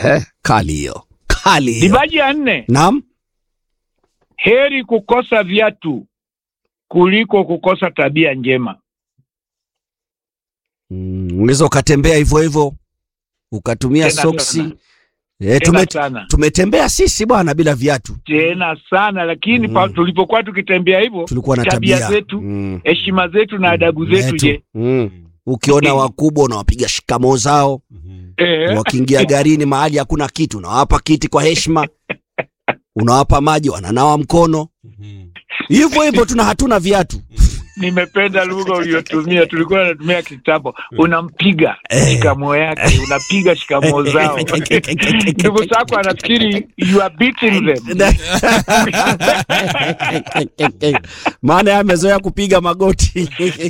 Eh, kali hiyo kali hiyo Dibaji ya nne, naam heri kukosa viatu kuliko kukosa tabia njema. Mm, unaweza ukatembea hivyo hivyo ukatumia Tena soksi sana. eh, Tena tume, sana tumetembea sisi bwana bila viatu tena sana, lakini Mm. pa, tulipokuwa tukitembea hivyo, tulikuwa na tabia tabia zetu, Mm. heshima zetu na adabu zetu, Zetu. je, Mm. ukiona wakubwa unawapiga shikamoo zao eh, wakiingia garini mahali hakuna kitu unawapa kiti kwa heshima unawapa maji wananawa mkono hivyo hivyo tuna hatuna viatu nimependa lugha uliyotumia. Tulikuwa tunatumia kitambo, unampiga Eh. shikamo yake, unapiga shikamo zao. Ndugu zako anafikiri you are beating them. maana yeye amezoea kupiga magoti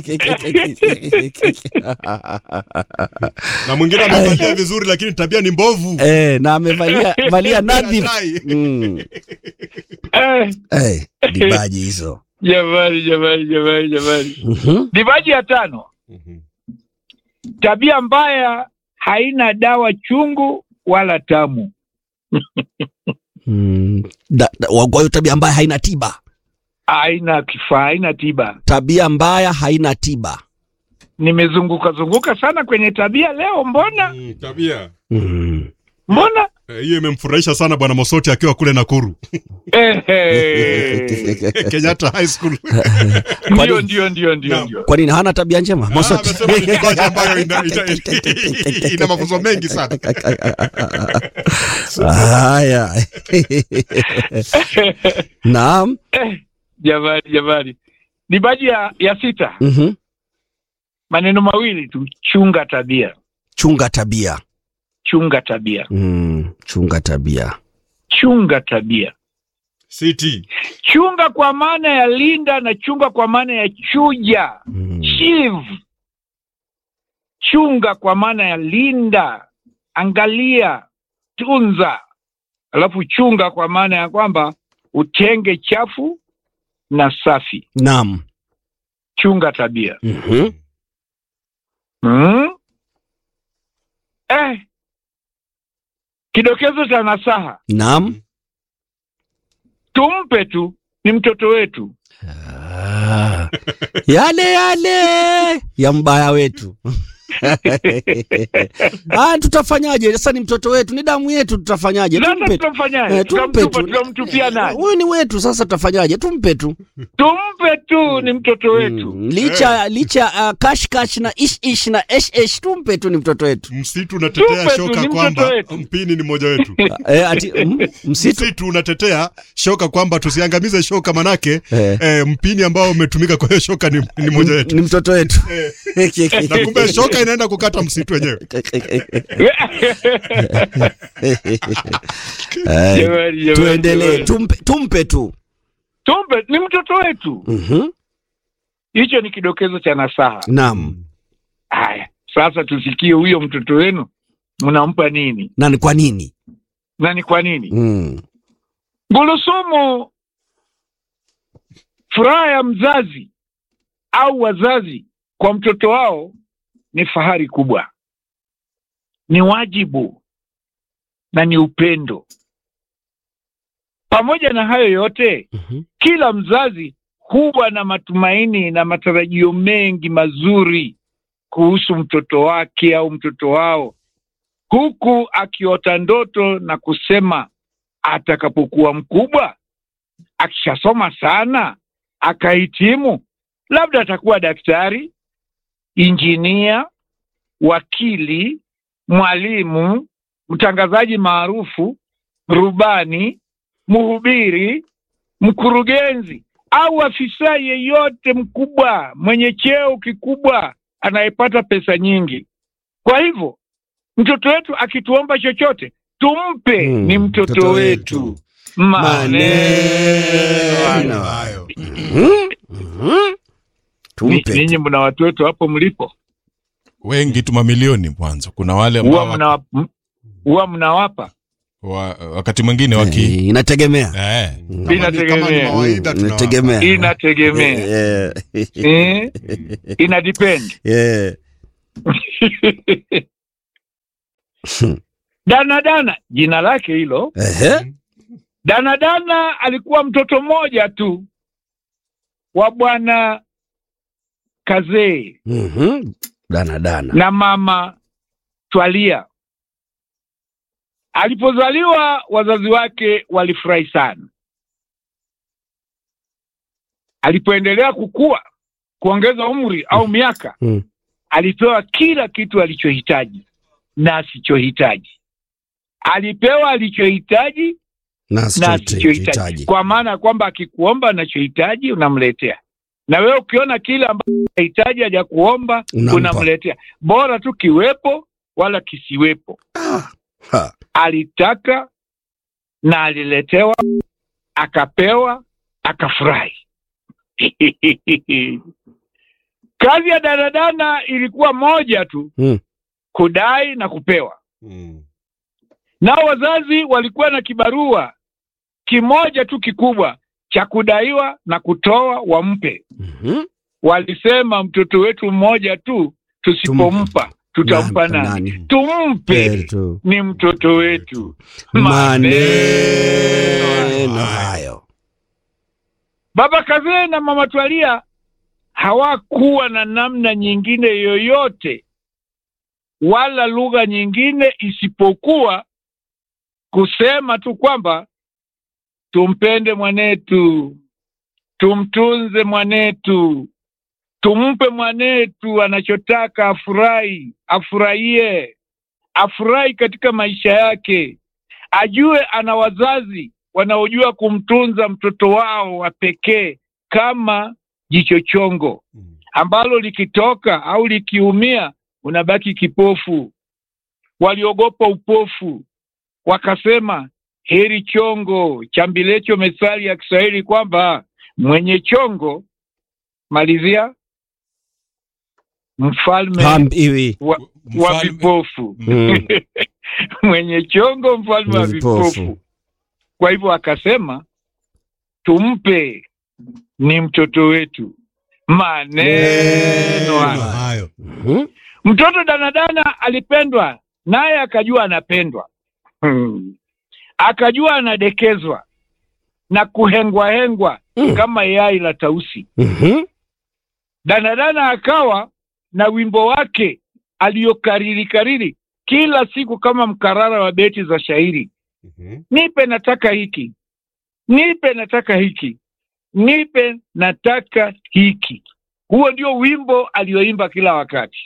na mwingine amevalia vizuri lakini tabia ni mbovu eh, na amevalia valia nadhifu Tai. mm. Eh, eh, dibaji hizo Jamani, jamani, jamani, jamani. Mhm. Dibaji ya tano, Mhm. tabia mbaya haina dawa chungu wala tamu. Mm. Da- da- wa- kwa hiyo tabia mbaya haina tiba Haina kifaa, haina tiba. tabia mbaya haina tiba Nimezunguka zunguka sana kwenye tabia leo, mbona Mm, tabia mm. mbona Eh, hiyo imemfurahisha sana bwana Mosoti akiwa kule Nakuru Ehe. Kenyatta High School. Ndio, ndio, ndio, ndio, Naam. ndio. kwa nini hana tabia njema Ah, Mosoti? amesema ni dibaji ambayo ina, ina, ina mafunzo mengi sana. haya naam Jamani, jamani. Dibaji ya, ya sita, Mhm. maneno mawili tu, chunga tabia, chunga tabia chunga tabia, mm. chunga tabia chunga tabia. City. Chunga kwa maana ya linda na chunga kwa maana ya chuja. mm. Chiv. Chunga kwa maana ya linda, angalia, tunza. Alafu chunga kwa maana ya kwamba utenge chafu na safi. naam Chunga tabia. Mhm. Hmm? Eh. Kidokezo cha nasaha, naam tumpe tu, ni mtoto wetu. Ah, yale yale ya mbaya wetu ah, tutafanyaje sasa ni mtoto wetu ni damu yetu tutafanyaje Sasa tumpe tu tutamfanyaje? Eh, tumpe Tutamtupa, tu. tutamtupia nani? huyu ni wetu sasa tutafanyaje tumpe tu Tumpe tu, ni mtoto wetu. Mm, licha licha uh, kash kash na ish ish na esh esh tumpe tu ni mtoto wetu Msitu unatetea Tupe tu, shoka ni mtoto kwamba wetu. mpini ni mmoja wetu. eh, ati, mm, msitu Msitu unatetea shoka kwamba tusiangamize shoka manake Eh. eh, mpini ambao umetumika kwa hiyo shoka ni, ni mmoja wetu. ni mtoto wetu Na kumbe shoka inaenda kukata msitu wenyewe. Eh, Jamani, jamani, tuendelee jamani. tumpe, tumpe tu Tumpe, ni mtoto wetu. Mhm. Hicho ni kidokezo cha nasaha. naam Haya, sasa tusikie huyo mtoto wenu mnampa nini na ni kwa nini na ni kwa nini? mm. Gulusumu, furaha ya mzazi au wazazi kwa mtoto wao ni fahari kubwa, ni wajibu na ni upendo. Pamoja na hayo yote, Mhm. kila mzazi huwa na matumaini na matarajio mengi mazuri kuhusu mtoto wake au mtoto wao, huku akiota ndoto na kusema atakapokuwa mkubwa, akishasoma sana, akahitimu, labda atakuwa daktari, injinia, wakili, mwalimu, mtangazaji maarufu, rubani, mhubiri, mkurugenzi au afisa yeyote mkubwa mwenye cheo kikubwa anayepata pesa nyingi. Kwa hivyo mtoto wetu akituomba chochote tumpe, Mm, ni mtoto, mtoto wetu. wetu. Maneno Maneno. Hayo. Mhm. Mhm. Ni- tumpe tu. Ninyi mna watoto hapo mlipo, wengi tu mamilioni mwanzo kuna wale huwa ambao mna m- huwa mnawapa wa, wakati mwingine waki Eh, inategemea eh, Kama ni- kama ni Inategemea. mawaidha Mm, tunawapa. inategemea inategemea Eh, eh, ina depend eh. Danadana jina lake hilo. Ehe. Danadana alikuwa mtoto mmoja tu wa bwana Kazee Mhm. Dana dana. na mama Twalia. Alipozaliwa wazazi wake walifurahi sana. Alipoendelea kukua, kuongeza umri au miaka, Mm. alipewa kila kitu alichohitaji na asichohitaji. Alipewa alichohitaji Na na asichohitaji. asichohitaji, kwa maana ya kwamba akikuomba anachohitaji unamletea, na wewe ukiona kile ambacho anahitaji haja kuomba Unampa. unamletea, bora tu kiwepo wala kisiwepo. Ha. Alitaka na aliletewa, akapewa, akafurahi. Kazi ya danadana ilikuwa moja tu, Mm. kudai na kupewa. Nao wazazi walikuwa na kibarua kimoja tu kikubwa cha kudaiwa na kutoa wampe. Mhm. Walisema mtoto wetu mmoja tu, tusipompa tutampa Nampa nani? nani? Tumpe, Kweli tu. ni mtoto wetu. Maneno hayo. Baba Kazee na Mama Twalia hawakuwa na namna nyingine yoyote wala lugha nyingine isipokuwa kusema tu kwamba tumpende mwanetu, tumtunze mwanetu, tumpe mwanetu anachotaka, afurahi, afurahie, afurahi katika maisha yake, ajue ana wazazi wanaojua kumtunza mtoto wao wa pekee kama jicho chongo ambalo likitoka au likiumia unabaki kipofu. Waliogopa upofu, wakasema heri chongo chambilecho, methali ya Kiswahili kwamba mwenye chongo, malizia, mfalme Ham hivi. wa, wa Mfalme- vipofu Mm. mwenye chongo mfalme wa Vipofu. vipofu. Kwa hivyo akasema tumpe, ni mtoto wetu. Maneno hayo. hayo Mhm. Mtoto danadana alipendwa, naye akajua anapendwa hmm. Akajua anadekezwa na kuhengwahengwa Mm. kama yai la tausi. Mhm. Danadana akawa na wimbo wake aliyokariri kariri kila siku kama mkarara wa beti za shairi nipe nataka hiki, nipe nataka hiki, nipe nataka hiki. Huo ndio wimbo alioimba kila wakati.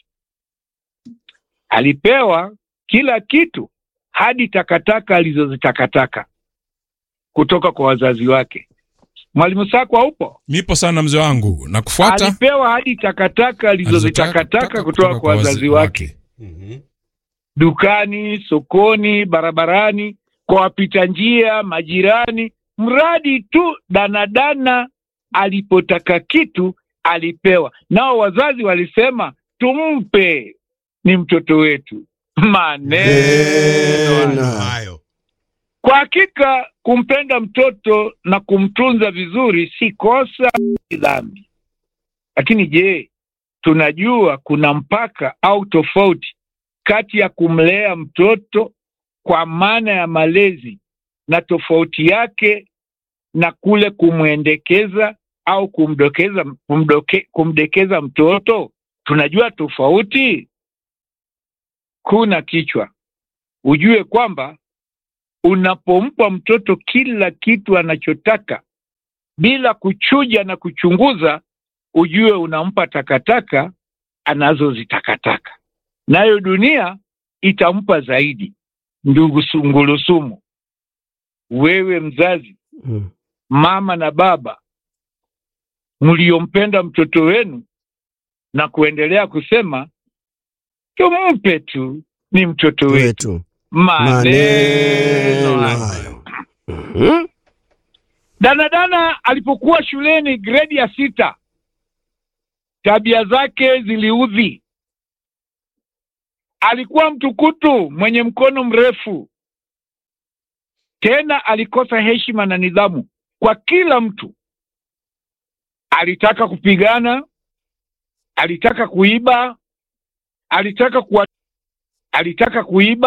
Alipewa kila kitu hadi takataka alizozitakataka kutoka kwa wazazi wake. Mwalimu Sakwa upo? nipo sana mzee wangu na kufuata Alipewa hadi takataka alizozitakataka kutoka kwa wazazi wake dukani, sokoni, barabarani, kwa wapita njia, majirani, mradi tu danadana alipotaka kitu alipewa. Nao wazazi walisema tumpe, ni mtoto wetu. Maneno Neno. hayo kwa hakika kumpenda mtoto na kumtunza vizuri si kosa, si dhambi. Lakini je, tunajua kuna mpaka au tofauti kati ya kumlea mtoto kwa maana ya malezi na tofauti yake na kule kumwendekeza au kumdokeza kumdoke, kumdekeza mtoto? Tunajua tofauti. Kuna kichwa, ujue kwamba unapompa mtoto kila kitu anachotaka bila kuchuja na kuchunguza, ujue unampa takataka anazozitakataka, nayo dunia itampa zaidi. Ndugu Sungulusumu, wewe mzazi, Mm. mama na baba mliompenda mtoto wenu na kuendelea kusema tumpe tu, ni mtoto wetu. Wetu. Maneno Maneno hayo. hayo. Mhm. Danadana alipokuwa shuleni gredi ya sita, tabia zake ziliudhi. Alikuwa mtukutu mwenye mkono mrefu, tena alikosa heshima na nidhamu kwa kila mtu. Alitaka kupigana, alitaka kuiba, alitaka kuwa, alitaka kuiba